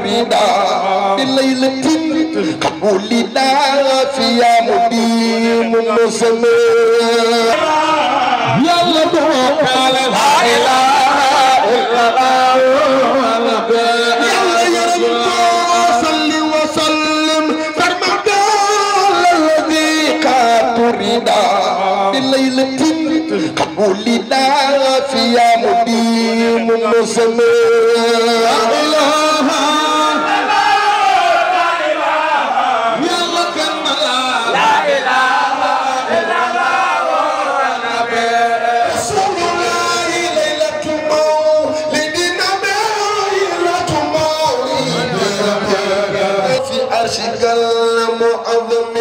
تريدا بليلة قبولنا فيها مديم مسمى يلا دوك على لا إله إلا الله يلا يا رب صل وسلم سرمدا الذي قد تريدا بليلة قبولنا فيها مديم مسمى لا إله يلا كمل رسول الله ليلة مولدنا ليلة مولدنا في عرشك المعظم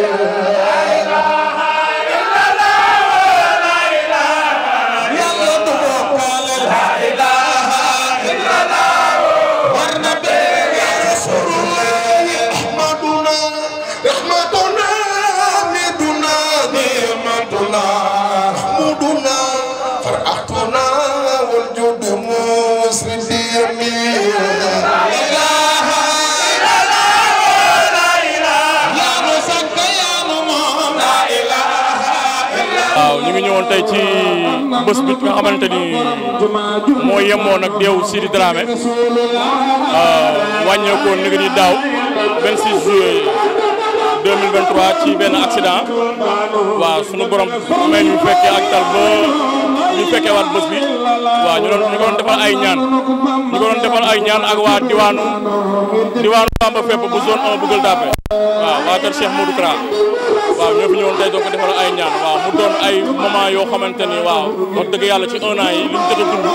يلا نبوك لا إله إلا الله والنبي يا رسول الله أحمدنا رحمتنا مدنا نعمتنا محمودنا فرحتنا والجود مسرد يمين لا إله إلا الله لا إله يا رزق يا نمام لا إله waaw ñu ngi ñëwoon tey ci bés bi nga xamante ni moo yemoon ak deewu Sidi Dramé wàññeekoon ni nga ni daaw 26 juillet 2023 ci benn accident waaw sunu borom may ñu fekkee ak tal ba ñu fekkee waat bés bi waaw ñu doon ñu ko doon defal ay ñaan ñu ko doon defal ay ñaan ak waa diwaanu diwaanu Bamba fépp bu zone 1 bu Gueule Tapée waaw waa kër Cheikh Modou Kra waaw ñoo fi ñëwoon tey doo ko defal ay ñaan waaw mu doon ay moment yoo xamante ni waaw wax dëgg yàlla ci un an yi li ñu jot a dund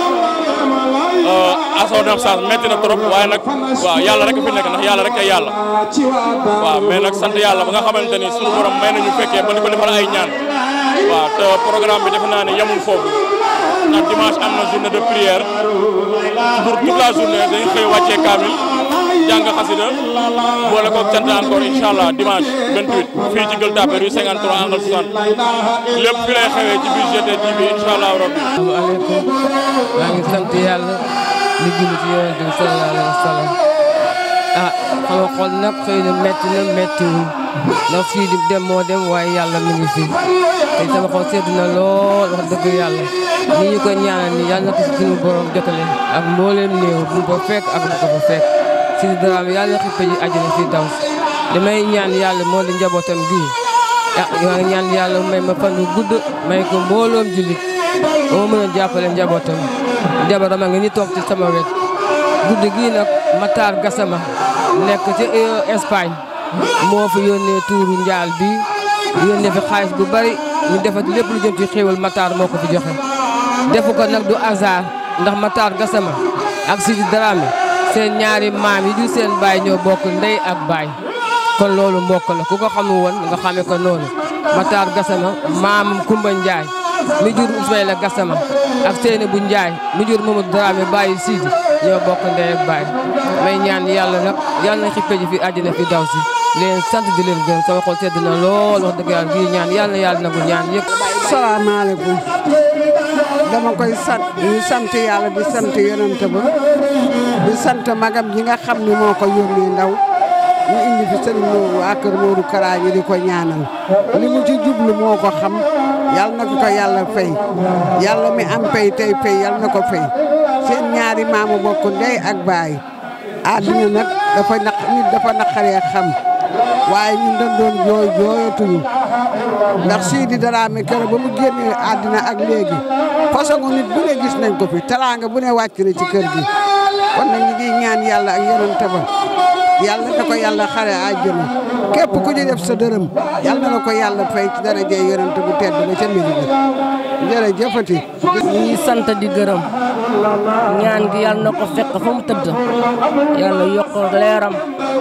à son absence metti na trop waaye nag waaw yàlla rek fi nekk ndax yàlla rek ay yàlla waaw mais nag sant yàlla ba nga xamante ni suñu borom may nañu fekkee ba di ko defal ay ñaan waaw te programme bi defe naa ne yemul foofu ndax dimanche am na journée de prière pour toute la journée dañu xëy wàccee kaamil jàng xasida boole ko cant encore incha allah dimanche 28 fii ci Gueule Tapée rue 53 angle 60 lépp fi lay xewee ci biir GTT bi incha allah rabbi asalaamaaleykum maa ngi sant yàlla di julli ci yonent bi sallallahu alayhi wa sallam ah sama xol nag xëy na métti na méttiwul ndax fii di dem moo dem waaye yàlla mi ngi fi te sama xol sedd na lool wax dëgg yàlla ni ñu ko ñaanal ni yàlla na ko si suñu borom jotale ak mbooleem néew bu ko fekk ak bu ko fa fekk si daraam yàlla na xippe ji àjjana fi daw si damay ñaan yàlla moo di njabootam gii ah maa ngi ñaan yàlla may ma fan wu gudd may ko mbooloom jullit ba ma mën a jàppale njabootam jabaram a ngi ni toog ci sama wet guddi gii nag Matar Gassama nekk ci Espagne moo fi yónnee tuuru njaal bi yónnee fi xaalis bu bari ñu defat lépp lu jëm ci xéewal Matar moo ko fi joxe defu ko nag du hasard ndax Matar Gassama ak Sidi Dramé seen ñaari maam yi du seen baay ñoo bokk ndey ak baay kon loolu mbokk la ku ko xamul woon nga xamee ko noonu Matar Gassama maamam Kumba Njaay mi jur Ismaïla Gassama ak Seyni bu Njaay mi jur Mamadou Dramé bàyyi Sidi ñoo bokk ndey ak baay may ñaan yàlla nag yàlla na xippe ji fi àddina fi daw si leen sant di leen gërëm sama xol sedd na lool wax dëgg yàlla bii ñaan yàlla na yàlla nangu ñaan yëpp salaamaaleykum dama koy sant di sant yàlla di sant yonent ba di sant magam ji nga xam ni moo ko yónnee ndaw ñu indi fi sëriñ Moodu waa kër Moodu Kara ñi di ko ñaanal li mu ci jublu moo ko xam yàlla na ko ko yàlla fay yàlla mi am pay tey fay yàlla na ko fay seen ñaari maamu bokk ndey ak baay àddina nag dafa naq nit dafa naqaree xam waaye ñun dañ doon jooy jooyatuñu ndax Sidi Dramé kër ba mu génnee àddina ak léegi façon nit bu ne gis nañ ko fi teraanga bu ne wàcc na ci kër gi kon nag ñu ngi ñaan yàlla ak yonent ba yàlla na ko yàlla xare àjjana képp ku ñu def sa dërëm yàlla na ko yàlla fay ci daraja yonent bu tedd ba ca Medina jërëjëfati ñu ngi sant di gërëm ñaan gi yàlla na ko fekk fa mu tëdd yàlla yokk leeram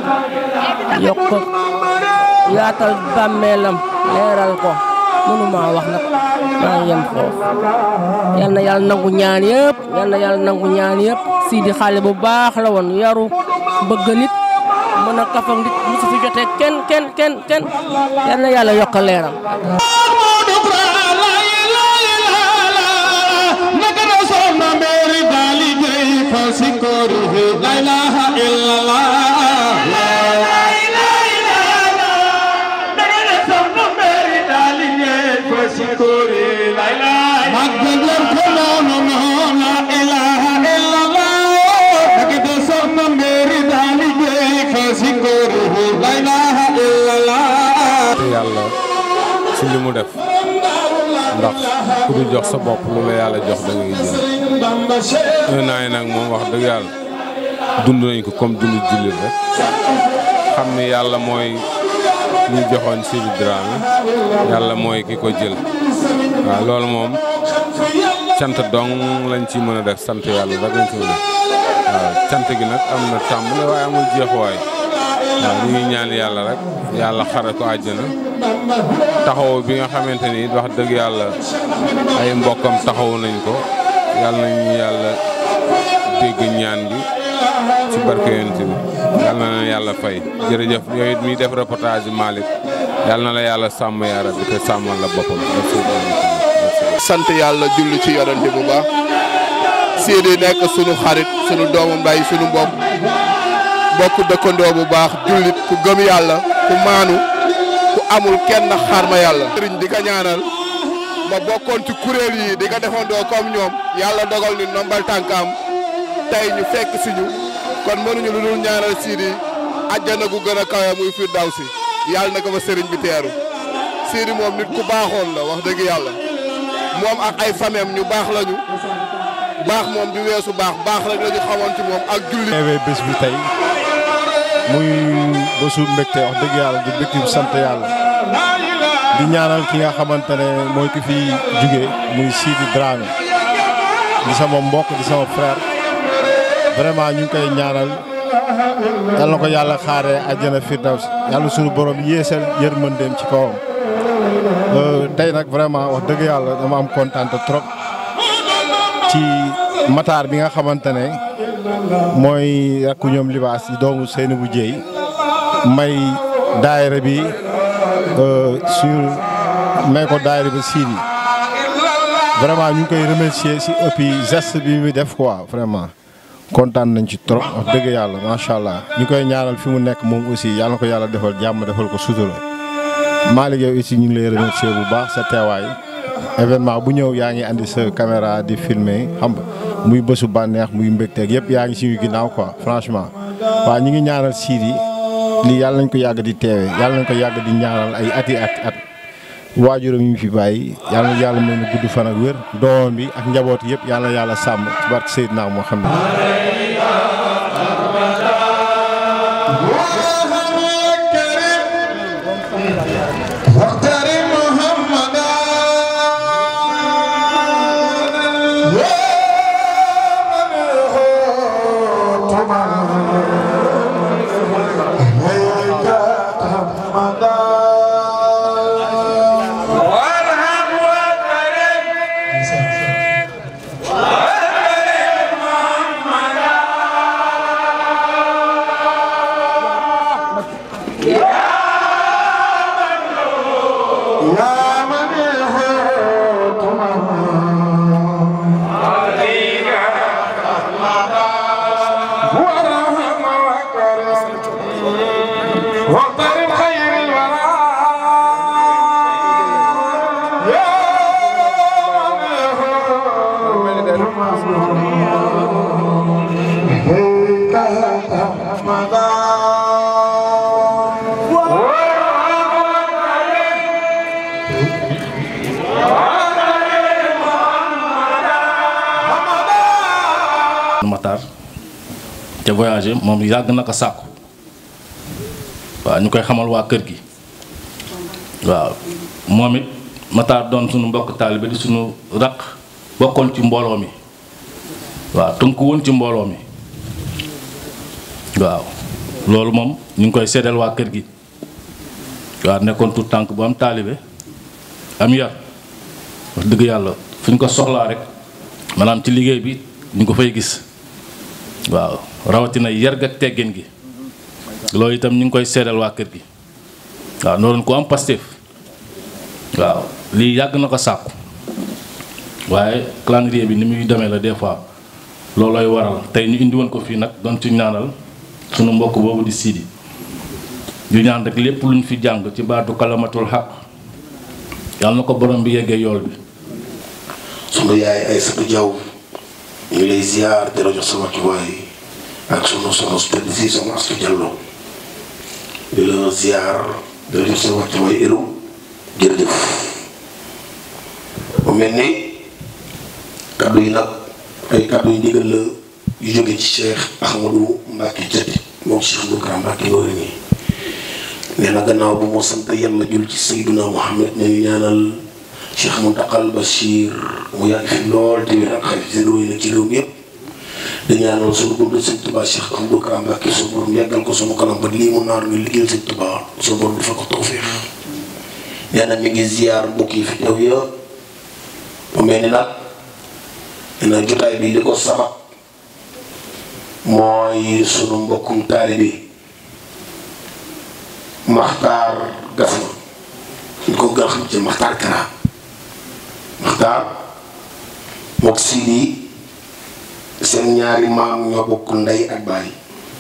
yokk yaatal bàmmeelam leeral ko mënuma wax nag maa ngi yem foofu yal na yàlla nangu ñaan yëpp yal na yàlla nangu ñaan yëpp Sidi xale bu baax la woon yaru bëgg nit mën a kafa nit musu fi jotee kenn kenn kenn kenn yal na yàlla yokk leeram La ilaha illallah li mu def ndax ku du jox sa bopp lu la yàlla jox da ngay jël un an yi nag moom wax dëgg yàlla dund nañ ko comme dund jullit rek xam ni yàlla mooy ñu joxoon Sidi Dramé yàlla mooy ki ko jël waaw loolu moom cant dong lañ ci mën a def sant yàlla rek lañ ci mën a def waaw cant gi nag am na tàmbali waaye amul jeexuwaay waaw ñu ngi ñaan yàlla rek yàlla xare ko àjjana taxaw bi nga xamante ni wax dëgg yàlla ay mbokkam taxaw nañ ko yàlla nañu yàlla dégg ñaan gi ci barke yonent bi yàlla na leen yàlla fay jërëjëf yooyu it miy def reportage bi Malick yàlla na la yàlla sàmm yaara bi te sàmmal la boppam sant yàlla julli ci yorante bu baax Sidi nekk sunu xarit sunu doomu mbay sunu mbokk bokk dëkkandoo bu baax jullit ku gëm yàlla ku maanu ku amul kenn xaar ma yàlla. sëriñ di ko ñaanal ma bokkoon ci kuréel yi di ko defandoo comme ñoom yàlla dogal ni nombal tànkaam tey ñu fekk si ñu kon mënuñu lu dul ñaanal Sidi àjjana gu gën a kawe muy Firdawsi yàlla na ko fa sëriñ bi teeru Sidi moom nit ku baaxoon la wax dëgg yàlla moom ak ay famem ñu baax lañu baax moom di weesu baax baax rek la ñu xamoon ci moom ak julli. teewee bés bi tey muy bésu mbégte wax dëgg yàlla di mbégte sant yàlla di ñaanal ki nga xamante ne mooy ki fi jóge muy Sidi Dramé di sama mbokk di sama frère vraiment ñu ngi koy ñaanal yal na ko yàlla xaaree àjjana firdawsi yàlla suñu borom yéesal yërmandeem ci kawam tey nag vraiment wax dëgg yàlla dama am kontaan trop ci Matar bi nga xamante ne mooy rakku ñoom libaas yi doomu Seynabou Dieye may daayira bi sur may ko daayira bi Sidi vraiment ñu ngi koy remercier si ëppi geste bi muy def quoi vraiment kontaan nañ ci trop wax dëgg yàlla macha allah ñu koy ñaanal fi mu nekk moom aussi yàlla na ko yàlla defal jàmm defal ko sutura Malick yow aussi ñu ngi lay remercier bu baax sa teewaay événement bu ñëw yaa ngi andi sa caméra di filmer xam nga muy bésu bànneex muy mbégteeg yëpp yaa ngi suñu ginnaaw quoi franchement. waaw ñu ngi ñaanal Sidi lii yàlla nañ ko yàgg di teewe yàlla nañ ko yàgg di ñaanal ay ati at at waajuram yi fi bàyyi yàlla na yàlla mel ni gudd fan ak wér doomam bi ak njaboot yëpp yàlla na yàlla sàmm ci barke Seydina Muhammad Matar te voyagé moom yàgg na ko sàkku waaw ñu koy xamal waa kër gi waaw moom it Matar doon suñu mbokk taalibe di suñu raq bokkoon ci mbooloo mi waaw tënku woon ci mbooloo mi waaw loolu moom ñu ngi koy seddal waa kër gi waaw nekkoon tout tànk bu am taalibe am yar wax dëgg yàlla fu ñu ko soxlaa rek maanaam ci liggéey bi ñu ko fay gis waaw rawatina yar ak teggin gi loolu itam ñu ngi koy seedal waa kër gi waaw noonu ko am Pastef waaw lii yàgg na ko sàkku waaye calendrier bi ni muy demee la des fois loolooy waral tey ñu indi woon ko fii nag doon ci ñaanal sunu mbokk boobu di Sidi ñu ñaan rek lépp luñ fi jàng ci baatu kalamatul xaq yàlla na ko borom bi yeggee yool bi sunu yaay ay satu jaw ñu ngi lay ziar di la jox sa wàccuwaay ak sunu soxna su tëdd si soxna Astu Jallo di la ziar di la jox sa wàccuwaay Iru jërëjëf mu mel ni kaddu yi nag ay kaddu yu ndigal la yu jóge ci Cheikh Ahmadou Mbacke Diaté moom Cheikh Boukara Mbacke loolu nii nee na gannaaw bu moo sant yàlla jul ci Seyduna Muhammad ne ñu ñaanal Cheikh Mountakal Bachir mu yàgg fi lool te wér ak xarit seen yi nag ci réew mi yëpp di ñaanal suñu buntu Sëñ Tuubaa Cheikh Ahmadou Boukara Mbacke suñu borom yàggal ko suñu kanam ba lii mu naar ñu liggéeyal Sëñ Tuubaa suñu borom dafa ko tawfeex nee na mi ngi ziar mbokk yi fi teew yëpp mu mel ni nag nee na jotaay bi li ko sabab mooy sunu mbokkum taalibe Maxtaar Gasma ñu ko gën a xam ci Maxtaar Kara Maxtaar mook Sidi seen ñaari maam ñoo bokk ndey ak baay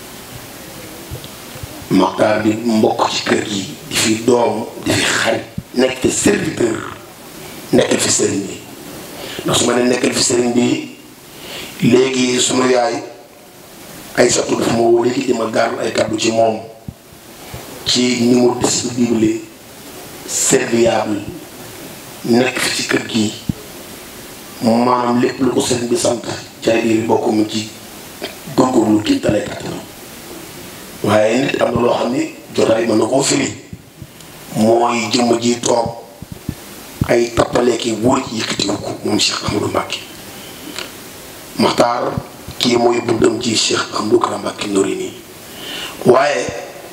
Maxtaar di mbokk ci kër gi di fi doom di fi xarit nekk fi serviteur nekkal fi sëriñ bi ndax su ma ne nekkal fi sëriñ bi léegi suma yaay ay satu dafa ma woo léegi di ma gaaral ay kàddu ci moom ci ni mu disponible serviable nekk fi ci kër gi maanaam lépp lu ko sëriñ bi sant ci ay biir bokk mu ci góorgóorlu kii dalee kàttanam waaye nit am na loo xam ni jotaay mën na koo firi mooy jëmm ji toog ay tappaleeki wóor ci yëkkatiwu ko moom Cheikh Ahmadou Mbacke Maxtaar kii mooy buddam ci Cheikh Ahmadou Kara Mbacke Noreyni waaye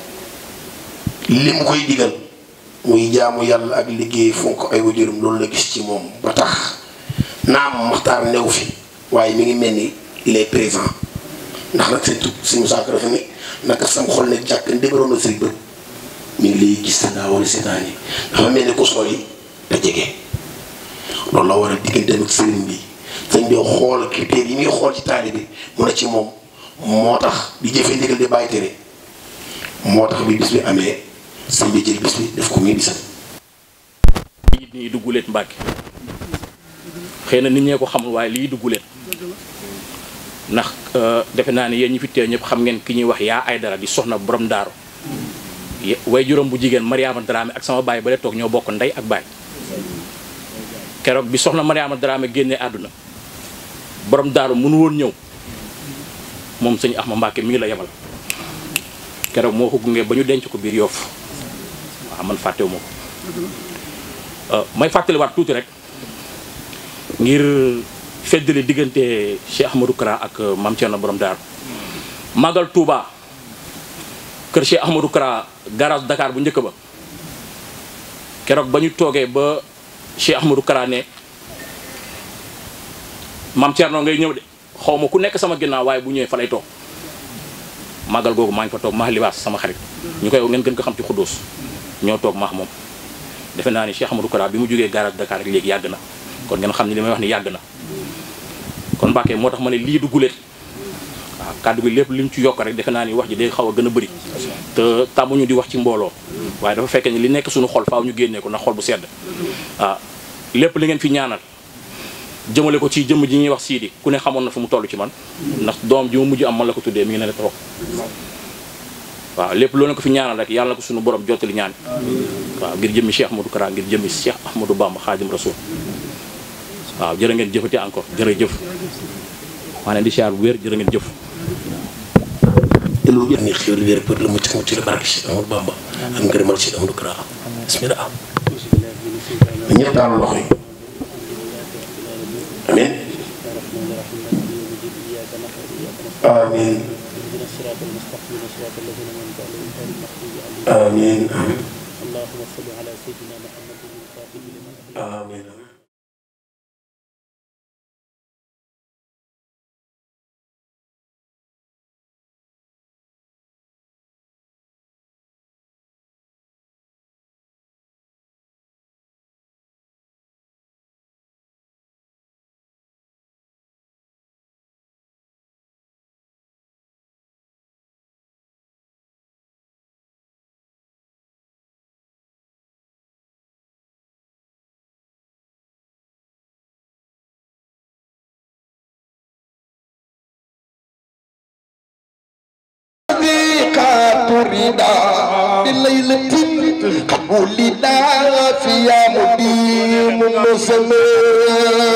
li mu koy digal muy jaamu yàlla ak liggéey fonk ay wajurum loolu la gis ci moom ba tax naam Maxtaar new fi waaye mi ngi mel ni il est présent ndax nag seen tub suñu saako dafa ni naka sam xol ne jàkk ndébaroon na sëriñ bët mi ngi lay gis sa daa wala seetaan yi dafa mel ni ko sori te jege loolu la war a digganteem ak sëriñ bi sëriñ bi xool critères yi muy xool ci taali bi mu ne ci moom moo tax di jëfee ndigal di bàyyi tere moo tax bi bis bi amee sëriñ bi jël bis bi def ko muy bisam. lii nii dugguleet Mbàkke xëy na nit ñee ko xamul waaye lii dugguleet ndax defe naa ne yéen ñi fi teew ñëpp xam ngeen ki ñuy wax yaa ay dara di soxna borom daaru way juróom bu jigéen Mariama Dramé ak sama baay ba le toog ñoo bokk ndey ak baay keroog bi soxna Mariama Dramé génnee àdduna borom daaru mënu woon ñëw moom sëñ Axma Mbàkke mi ngi la yebal keroog moo ko gunge ba ñu denc ko biir Yoof waaw man fàttewu ma ko may fàttaliwaat tuuti rek ngir feddali diggante Cheikh Ahmadou Kara ak Mame Thierno borom daaru Magal Touba kër Cheikh Ahmadou Kara garage Dakar bu njëkk ba keroog ba ñu toogee ba Cheikh Ahmadou Kara ne Mame Thierno ngay ñëw de xaw ma ku nekk sama ginnaaw waaye bu ñëwee fa lay toog màggal googu maa ngi fa toog maax libaas sama xarit ñu koy ngeen gën ko xam ci xuddoos ñoo toog maax moom defe naa ni Cheikh Ahmadou Kara bi mu jógee garage Dakar ak léegi yàgg na kon ngeen xam ne li may wax ni yàgg na kon Mbàkke moo tax ma ne lii du guléet waaw kàddu gi lépp li ñu ci yokk rek defe naa ni wax ji day xaw a gën a bëri te tàmmuñu di wax ci mbooloo waaye dafa fekkee ni li nekk suñu xol faaw ñu génnee ko ndax xol bu sedd waaw lépp li ngeen fi ñaanal jëmale ko ci jëmm ji ñuy wax siidi ku ne xamoon na fu mu toll ci man ndax doom ji ma mujj am man la ko tuddee mi ngi ne la toog waaw lépp loolu ko fi ñaanal rek yàlla na ko suñu borom jottali ñaan waaw ngir jëmmi Cheikh Ahmadou Kara ngir jëmmi Cheikh Ahmadou Bamba Xaadim Rasul waaw jërë ngeen jëfati encore jërëjëf maa leen di siyaar bu wér jërë ngeen jëf te lu jël ni xéwal wér pour la mucc mucc la barke Cheikh Ahmadou Bamba ak ngërëmal Cheikh Ahmadou Kara bismillah ñëpp daal loxo yi amin amin amin amin الرضا بليلة قد ولد فيها مدين مسلم